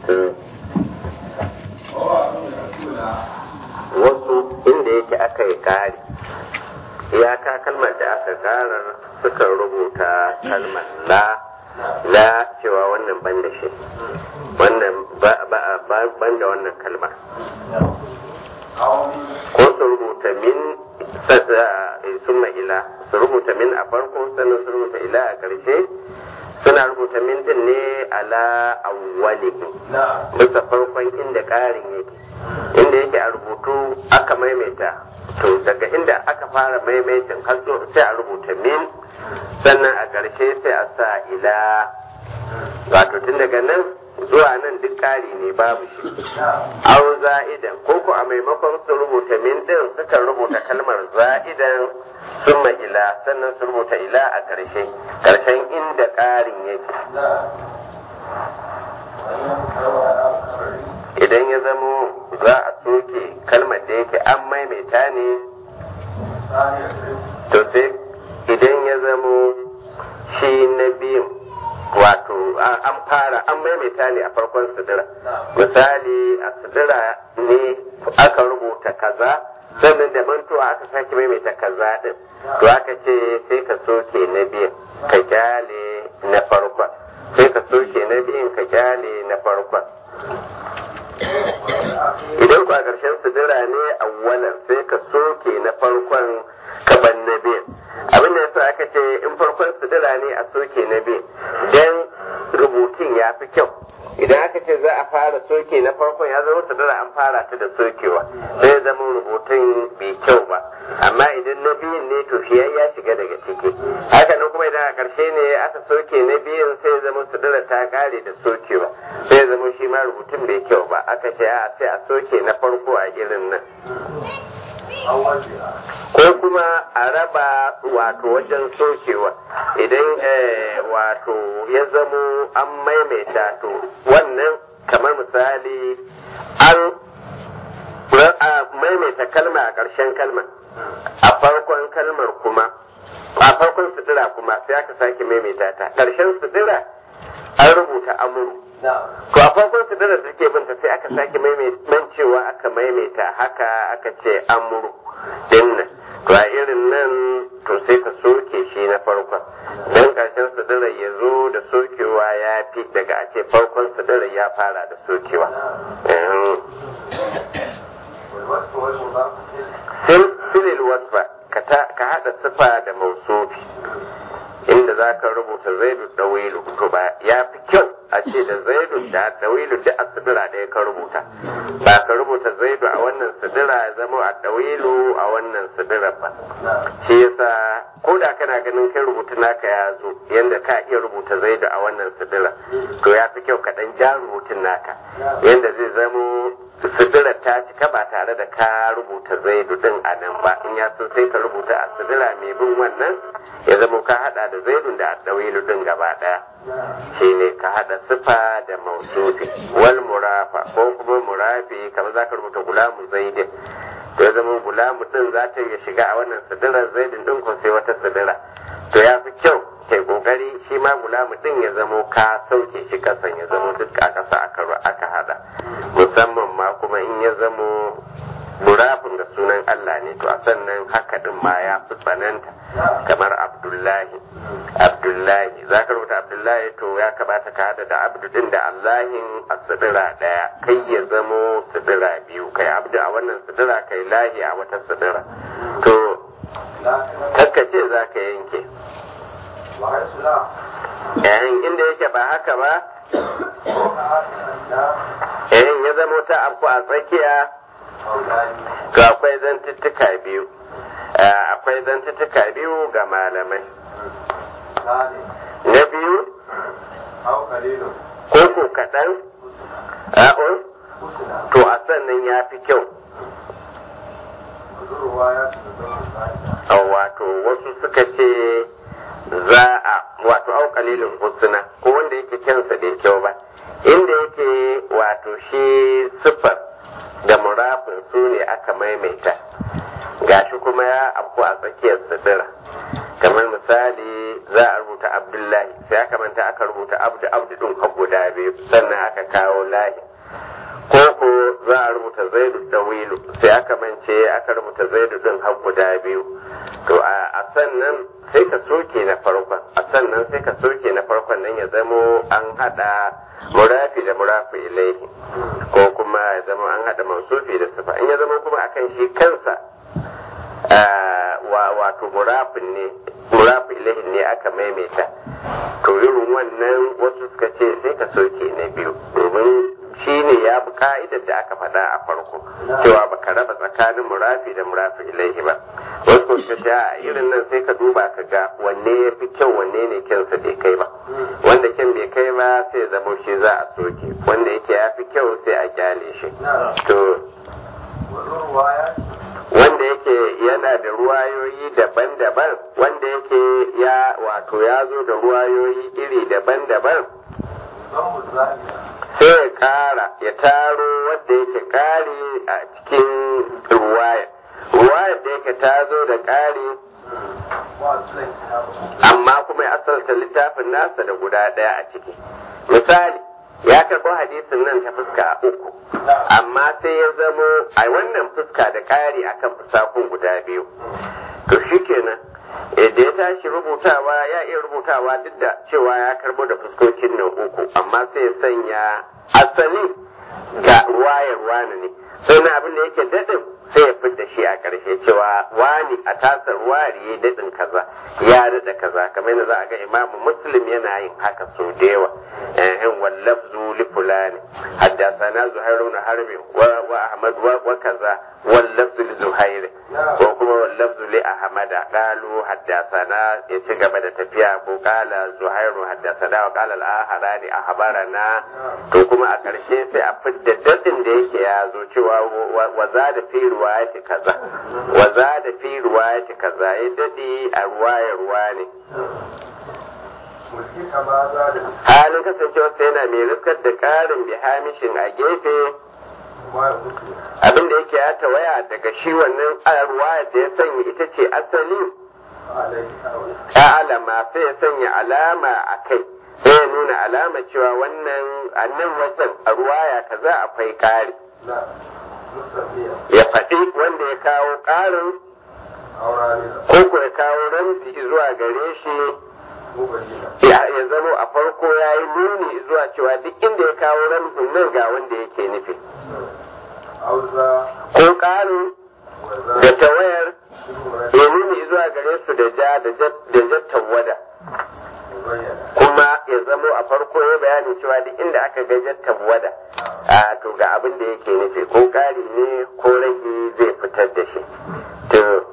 wasu inda yake aka yi kari iyaka kalmar da aka karar suka rubuta kalmar la la cewa wannan ban da shi wannan ban da wannan kalmar ko su rubuta min summa ila su rubuta min a farko sannan su rubuta ila a ƙarshe suna rubuta min din ne ala awwalihi bisa farkon inda ƙarin yake inda yake a rubutu aka maimaita to daga inda aka fara maimaitin har sai a rubuta min sannan a ƙarshe sai a sa ila wato tun daga nan zuwa nan duk ƙari ne babu shi au za'idan ko ko a maimakon su rubuta min din suka rubuta kalmar za'idan summa ila sannan su rubuta ila a ƙarshe ƙarshen inda ƙarin yake idan ya zamo za a soke kalmar da yake an maimaita ne to sai idan ya zamo shi na biyun wato an fara an maimaita ne a farkon sidira misali a sidira ne aka rubuta kaza sannan da mantuwa aka sake maimaita kaza din to aka ce sai ka soke na biyun ka kyale na farkon sai ka soke na biyun ka kyale na farkon idan ku a ƙarshen sidira ne awwalan sai ka soke na farkon kaban na biyun abin da yasa aka ce in farkon sidira ne a soke na biyun dan rubutun ya fi kyau idan aka ce za a fara soke na farkon ya zama sidira an fara ta da sokewa sai zama rubutun bai kyau ba amma idan na biyun ne to shi ya shiga daga ciki haka nan kuma idan a ƙarshe ne aka soke na biyun sai zama sidira ta kare da sokewa sai zama shi ma rubutun bai kyau ba aka ce a sai a soke na farko a irin nan ko kuma a raba wato wajen sokewa idan wato ya zamo an maimaita to wannan kamar misali an maimaita kalma a ƙarshen kalma a farkon kalmar kuma a farkon sutura kuma sai aka sake maimaita ta ƙarshen sutura an rubuta amuru to a farkon su da suke binta sai aka sake mancewa aka maimaita haka aka ce amuru dinnan to a irin nan to sai ka soke shi na farkon dan karshen sadara ya zo da sokewa ya fi daga a ce farkon sadara ya fara da sokewa silil wasfa ka haɗa sifa da mausufi inda za ka rubuta zaidu dawilu to ba ya fi kyau a ce da zaidu da dawilu duk a sidira ɗaya ka rubuta ba ka rubuta zaidu a wannan sidira ya zama a dawilu a wannan sidira ba shi yasa ko da kana ganin kai rubutu naka ya zo yanda ka iya rubuta zaidu a wannan sidira to ya fi kyau ka ɗan ja rubutun naka yanda zai zamo sidira ta cika ba tare da ka rubuta zaidu din a nan ba in ya so sai ka rubuta a sidira mai bin wannan ya zama ka hada da zaidun da dawilu din gaba daya shine ka hada sifa da mausufi wal murafa ko kuma murafi kamar zaka rubuta gulamu zaidin to ya zama gulamu din za ta iya shiga a wannan sidirar zaidin din ko sai wata sidira to ya fi kyau kai kokari shi ma gulamu din ya zamo ka sauke shi kasan ya zamo duk a kasa aka aka hada musamman ma kuma in ya zamo burafin da sunan Allah ne to a sannan haka din ma ya fi tsananta kamar Abdullahi Abdullahi za ka rubuta Abdullahi to ya kamata ka hada da abdu din da Allahin a sidira daya kai ya zamo sidira biyu kai abdu a wannan sidira kai lahi a wata sidira to kakkace za ka yanke yayin inda yake ba haka ba yayin ya zamo ta afku a tsakiya to akwai zantuttuka biyu akwai zantuttuka biyu ga malamai na biyu ko ko kaɗan a'un to a sannan ya fi kyau wato wasu suka ce za a wato au kalilin husna ko wanda yake kyansa bai kyau ba inda yake wato shi siffar da murafin su ne aka maimaita gashi kuma ya abu a tsakiyar sidira kamar misali za a rubuta abdullahi sai aka manta aka rubuta abdu abdu din ka guda biyu biyu sannan aka kawo lahi ko ko za a rubuta zaidu dawilu sai aka mance aka rubuta zaidu din har guda biyu to a sannan sai ka soke na farkon a sannan sai ka soke na farkon nan ya zamo an hada murafi da murafi ilaihi ko kuma ya zama an hada mansufi da sifa in ya zama kuma akan shi kansa wato murafin ne murafi ilaihi ne aka maimaita to irin wannan wasu suka ce sai ka soke na biyu domin shi ne ya bi ka'idar da aka faɗa a farko cewa baka raba tsakanin murafi da murafi ilaihi ba wasu ko suka ce a irin nan sai ka duba ka ga wanne ya fi kyau wanne ne kyansa bai kai ba wanda kyan bai kai ba sai zama shi za a soke wanda yake ya fi kyau sai a kyale shi to wanda yake yana da ruwayoyi daban-daban wanda yake ya wato ya zo da ruwayoyi iri daban-daban sai ya kara ya taro wanda yake kari a cikin ruwaya ruwayar da yake ta zo da kari amma kuma ya asalta littafin nasa da guda ɗaya a ciki misali ya karɓo hadisin nan ta fuska uku amma sai ya zamo a wannan fuska da ƙari akan fusakun guda biyu to shikenan da ya tashi rubutawa ya iya rubutawa duk da cewa ya karbo da fuskokin nan uku amma sai ya sanya asali ga ruwayar wani ne sai na abin da yake daɗin sai ya fidda shi a ƙarshe cewa wani a tasar wari ya daɗin kaza ya daɗa kaza kamar yadda za a ga imamu muslim yana yin haka so da yawa ehin wallafzu li fulani haddasana zuhairu na harbi wa ahmad wa kaza wallafzu li zuhairi ko kuma wallafzu li ahmada qalu haddasana ya ci gaba da tafiya ko qala zuhairu haddasana wa qala al-aharani ahbarana to kuma a ƙarshe sai a fidda daɗin da yake ya zo cewa wa za da fi ruwayati kaza wa za da fi ruwayati kaza ya daɗe a ruwayar ruwa ne halin kasancewa sai yana mai riskar da ƙarin bihamishin a gefe abin da yake ya tawaya daga shi wannan ruwayar da ya sanya ita ce asali alama sai ya sanya alama a kai sai ya nuna alama cewa wannan annan wajen a ruwaya kaza akwai ƙari ya faɗi wanda ya kawo ƙarin ko ko ya kawo ramzi zuwa gare shi ya zama a farko ya yi nuni zuwa cewa duk inda ya kawo ramzin nan ga wanda yake nufi ko ƙarin da tawayar ya nuni zuwa gare su da ja da jattan wada kuma ya zamo a farko ya bayani cewa duk inda aka ga jattan wada a to ga abin da yake nufi ko ƙari ne ko rage zai fitar da shi to